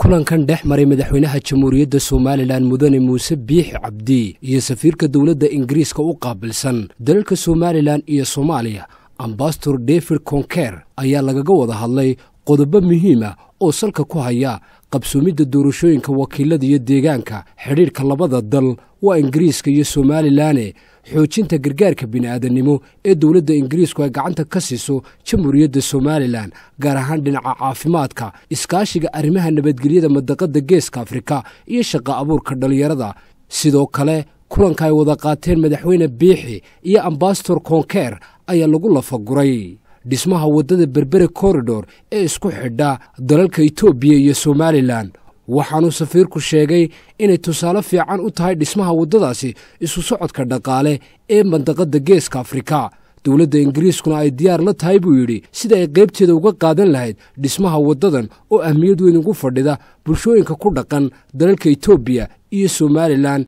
kulankan dhex maray madaxweynaha jamhuuriyadda somalilan mudane muuse biixi cabdi iyo safiirka dowladda ingiriiska u qaabilsan dalalka somalilan iyo soomaaliya ambasador david conker ayaa lagaga wada hadlay qodobo muhiima oo salka ku haya qabsoomidda doorashooyinka wakiilada iyo deegaanka xidhiidhka labada dal waa ingiriiska iyo somalilanne xoojinta gargaarka bini'aadannimo ee dowladda ingiriisku ay gacanta ka siiso jamhuuriyadda somalilan gaar ahaan dhinaca caafimaadka iskaashiga arrimaha nabadgelyada madaqadda geeska afrika iyo shaqa abuurka dhallinyarada sidoo kale kulanka ay wada qaateen madaxweyne biixi iyo ambasador konker ayaa lagu lafaguray dhismaha waddada berbere korridor ee isku xidha dalalka etoobiya iyo somalilan waxaanuu safiirku sheegay inay tusaale fiican u tahay dhismaha waddadaasi isu socodka dhaqaale ee mandaqadda geeska afrika dowladda ingiriiskuna ay diyaar la tahay buu yidhi sida ay qaybteeda uga qaadan lahayd dhismaha waddadan oo ahmiyad weyn ugu fadhida bulshooyinka ku dhaqan dalalka etoobiya iyo somalilan